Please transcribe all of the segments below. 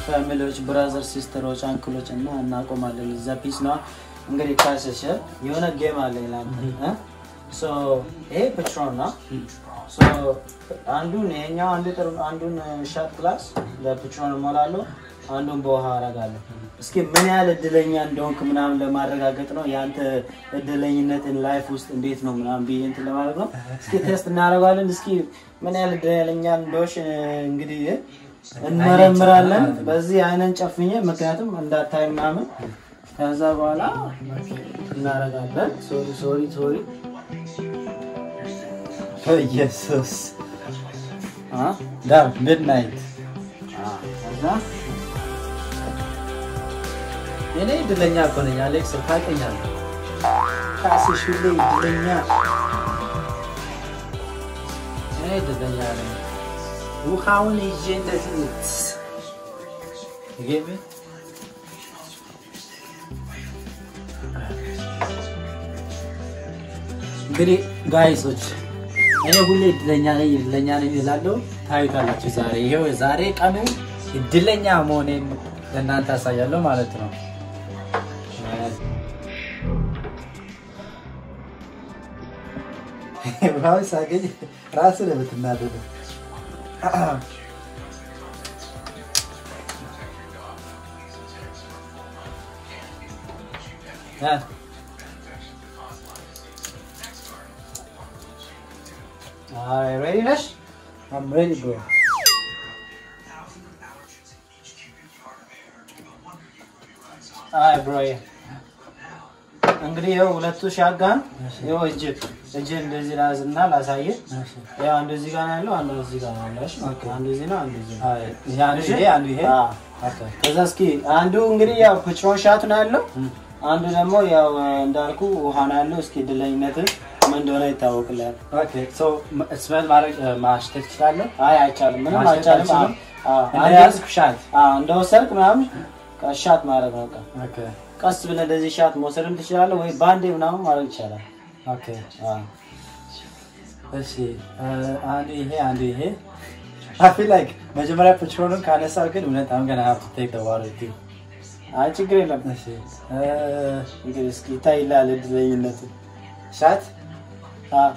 ፋሚሊዎች፣ ብራዘር፣ ሲስተሮች፣ አንክሎች እና እናቆማለን። እዛ ፒስ ነው እንግዲህ ካሰሸ የሆነ ጌም አለ ላንተ እ? ሶ ይሄ ፔትሮን ነው። ሶ አንዱን ይሄኛው አንዱ ጥሩ አንዱን ሻት ክላስ በፔትሮን እሞላለሁ፣ አንዱን በውሃ አረጋለሁ። እስኪ ምን ያህል እድለኛ እንደሆንክ ምናምን ለማረጋገጥ ነው። የአንተ እድለኝነትን ላይፍ ውስጥ እንዴት ነው ምናምን ብዬ እንትን ለማድረግ ነው። እስኪ ቴስት እናደርጋለን። እስኪ ምን ያህል እድለኛ እንደሆንሽ እንግዲህ እንመረምራለን። በዚህ አይነን ጨፍኜ ምክንያቱም እንዳታይ ምናምን ከዛ በኋላ እናደርጋለን። ሶሪ ሶሪ ሶሪ ኢየሱስ ዳር ሚድናይት ከዛ የኔ እድለኛ እኮ ነኝ አሌክስ፣ ታውቀኛለህ። ካስሽ ሁሌ እድለኛ እኔ እድለኛ ነኝ። ውሃውን ይዤ እንደዚህ ጌሜ እንግዲህ ጋይሶች እኔ ሁሌ እድለኛ ነኝ እድለኛ ነኝ እላለሁ። ታዩታላችሁ። ዛሬ ይሄው ዛሬ ቀኑ እድለኛ መሆኔን ለእናንተ አሳያለሁ ማለት ነው። ውሃውን ሳገኝ ራስ ነው የምትናደደው። ያ Alright, ready ነሽ? I'm ready, bro. አይ ብሮዬ እንግዲህ ይኸው ሁለቱ ሻጋን ይኸው እጅ እጅ እንደዚህ ላዝና ላሳየ ያው አንዱ እዚህ ጋር ነው ያለው፣ አንዱ እዚህ ጋር ነው ያለው። እሺ አንዱ እዚህ ነው፣ አንዱ እዚህ ነው። ይሄ አንዱ ይሄ አንዱ ይሄ አዎ። ከዛ እስኪ አንዱ እንግዲህ ያው ፕትሮን ሻት ነው ያለው፣ አንዱ ደግሞ ያው እንዳልኩ ውሃ ነው ያለው። እስኪ እድለኝነትን ምን እንደሆነ ይታወቅልሃል። ኦኬ ሶ ስሜል ማድረግ ማሽተት ትችላለህ? አይ አይቻልም፣ ምንም ማሸት አይቻልም። አልችልም? አዎ፣ አዎ። እንደያዝኩ ሻት አዎ፣ እንደወሰድክ ምናምን ሻት ማድረግ ነው በቃ። ኦኬ ቀስ ብለህ እንደዚህ ሻት መውሰድም ትችላለህ፣ ወይ ባንዴ ምናምን ማድረግ ይቻላል። ኦኬ አዎ። እሺ አንዱ ይሄ አንዱ ይሄ I feel like መጀመሪያ ፔትሮኑን ካነሳው ግን እውነት I'm gonna have to take the water too. አይ ችግር የለም። እሺ እንግዲህ እስኪ ይታይልሃል እድለኝነት። ሻት አዎ።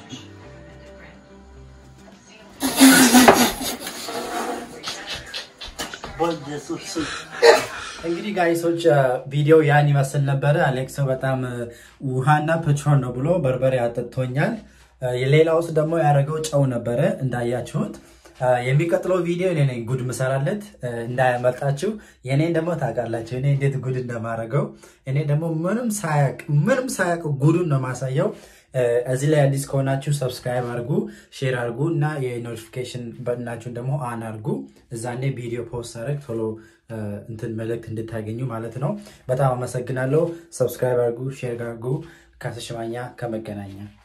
እንግዲህ ጋይሶች ቪዲዮ ያን ይመስል ነበረ። አሌክሶ በጣም ውሃና ፔትሮን ነው ብሎ በርበሬ አጠጥቶኛል። የሌላ ውስጥ ደግሞ ያደረገው ጨው ነበረ እንዳያችሁት። የሚቀጥለው ቪዲዮ እኔ ነኝ ጉድ ምሰራለት እንዳያመልጣችሁ። የኔን ደግሞ ታውቃላችሁ እኔ እንዴት ጉድ እንደማደርገው። እኔ ደግሞ ምንም ሳያቅ ምንም ሳያቅ ጉዱን ነው ማሳየው። እዚህ ላይ አዲስ ከሆናችሁ ሰብስክራይብ አድርጉ፣ ሼር አድርጉ እና የኖቲፊኬሽን በትናችሁን ደግሞ አን አድርጉ። እዛኔ ቪዲዮ ፖስት አድርግ ቶሎ እንትን መልእክት እንድታገኙ ማለት ነው። በጣም አመሰግናለሁ። ሰብስክራይብ አድርጉ፣ ሼር አድርጉ። ካሰሽማኛ ከመገናኛ